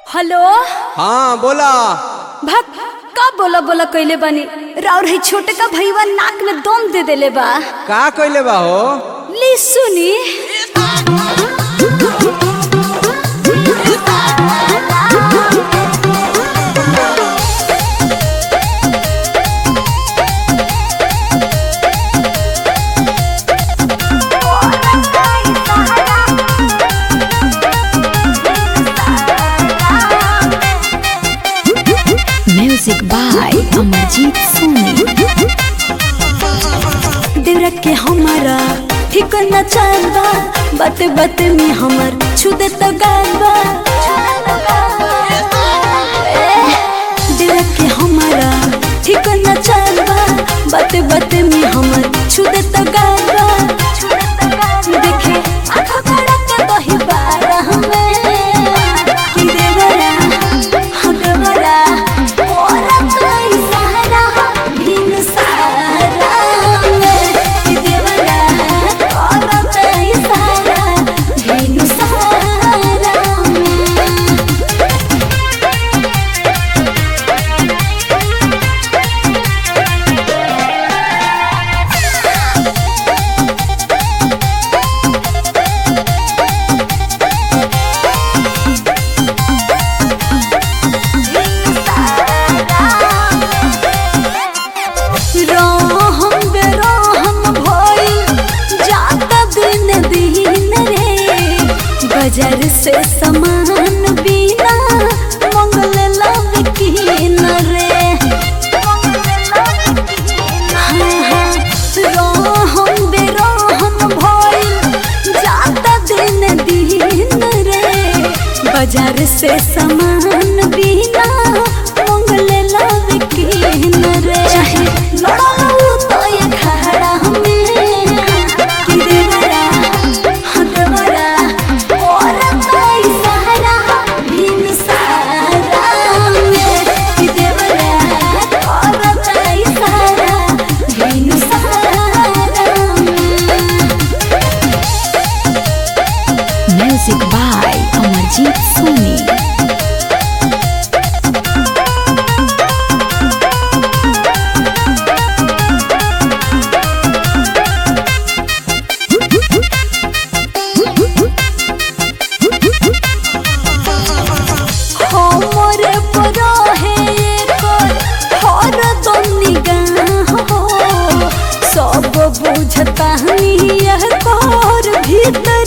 Hello हाँ बोला भक का बोला बोला कइले बानी राउर है छोटे का भईवा नाक में दम दे देले बा का कइले बा हो ली सुनी Music by Amarjit Soni. देवरा के हमारा ठीक न चल बा बाते बाते में हमर छू दे तो गाल बा ए, देवरा के हमारा ठीक न चल बा बाते बाते में हमर छू दे तो गाल बा देखे आँखों खड़ा के दही बारा हमें कि देवरा हाँ देवरा ओरा कोई सहारा बिन सहारा में कि देवरा ओरा कोई सहारा बिन सहारा में रहम बेरहम भइल जाता दिन दिन रे बाजार से सामान बिना मंगल लाभ किन रे हाँ, हाँ, रहम बेरहम भइल जाता दिन दिन रे बाजार से सामान बिना मंगल लाभ किन रे चाहे लड़ाऊ तो ये खड़ा हमें कि देवरा हाँ देवरा और कोई सहारा बिन सहारा में कि देवरा और कोई सहारा बिन सहारा में Music by Amarjit Soni. हमरे पर है कर हर दम निगाह हो सब बुझता यह कर भीतर